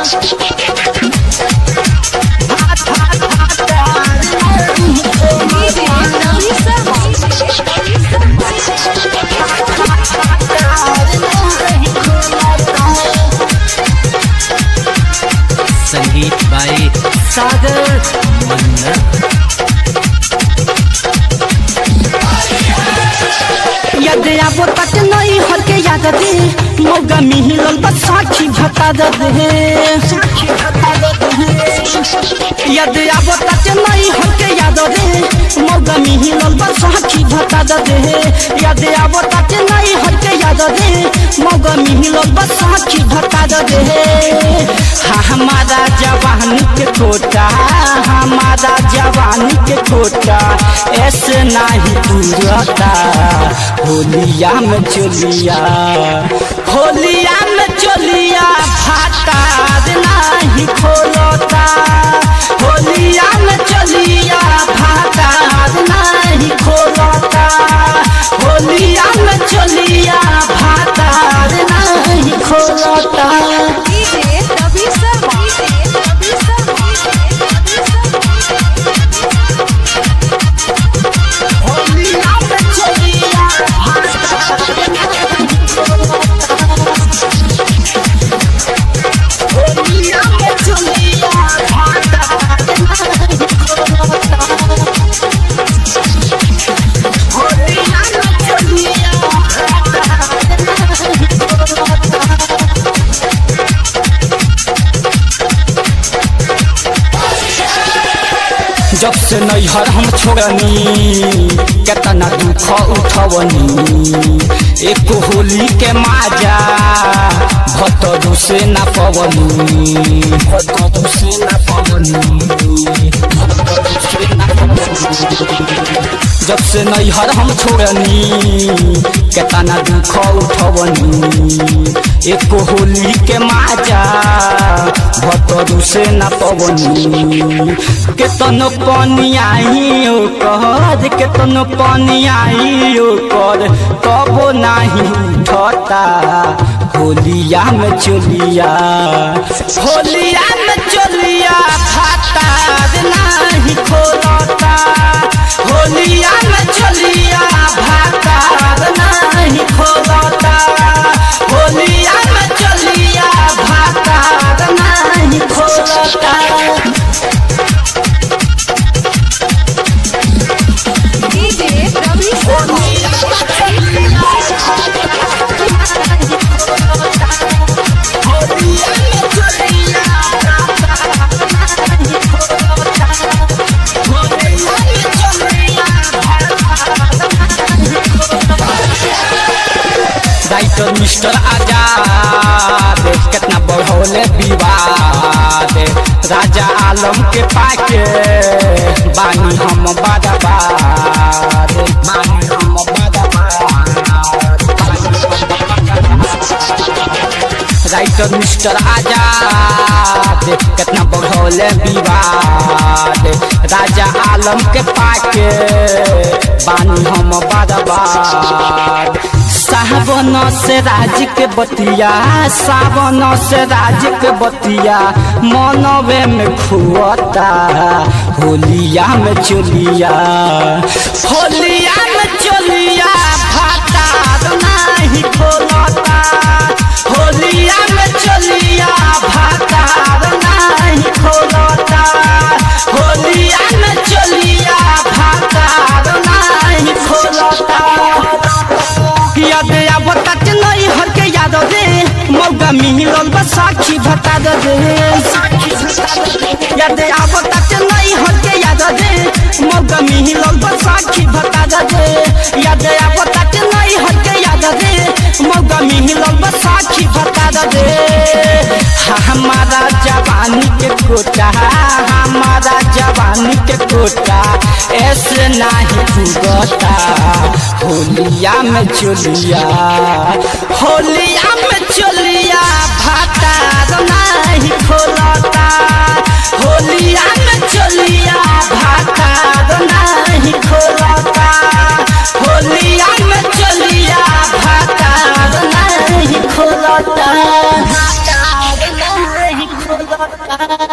संगीत बाय सागर मन्ना याद आबो तक नहीं हर के याद दे मौगा मिहिलल बस साखी भता दे याद आबो तक नहीं हर के याद दे मौगा मिहिलल बस साखी भता दे याद आबो तक नहीं हर के याद दे मौगा मिहिलल बस साखी भता दे हाँ हमारा जवानी के कोटा हमारा जवानी के कोटा ऐसे नहीं पूरता होलिया में चोलिया होलिया में चोलिया फाटा नहीं खोलता होलिया में चोलिया फाटा नहीं खोलता होलिया में चोलिया फाटा नहीं खोलता होलिया में चोलिया होलिया में चोलिया फाटा नहीं खोलता होलिया में चोलिया जब से नैहर हम छोड़नी केतना दुख उठवनी एक होली के माजा भतरू से ना पवनी भतरू से ना पवनी भतरू से ना पवनी जब से नैहर हम छोड़नी केतना दुख उठवनी एक होली के माजा भतरू से ना पवनी केतनो पानी आई ओ कर केतनो पानी आई ओ कर तबो नाही उठता होलिया में चोलिया होलिया में चोलिया फाटा नहीं खोलता होलिया में चोलिया फाटा नहीं खोलता होलिया में चोलिया फाटा नहीं खोलता राइटर मिस्टर आजाद कितना बढ़ौले विवाद राजा आलम के पाके बानी हम बादाबाद बानी हम बादाबाद राइटर मिस्टर आजाद कितना बढ़ौले विवाद राजा आलम के पाके बानी हम बादाबाद सावन से राज के बतिया सावन से राज के बतिया मनवे में खुअता होलिया में चोलिया होलिया में चोलिया फाटा नहीं खोलता होलिया में चोलिया फाटा नहीं खोलता होलिया में चोलिया फाटा नहीं खोलता याद आब तक नहीं हर के याद दे मौका मिलल बस साक्षी भता दे याद आब तक नहीं हर के याद दे मौका मिलल बस साक्षी भता दे याद आब तक नहीं हर के याद दे मौका मिलल बस साक्षी भता दे हमारा जवानी के कोटा हमारा जवानी के कोटा ऐसे नहीं भुगता होलिया में चोलिया होलिया में चोलिया भाता नहीं खोलता होलिया में चोलिया भाता नहीं खोलता होलिया में चोलिया भाता नहीं खोलता भाता नहीं खोलता लागता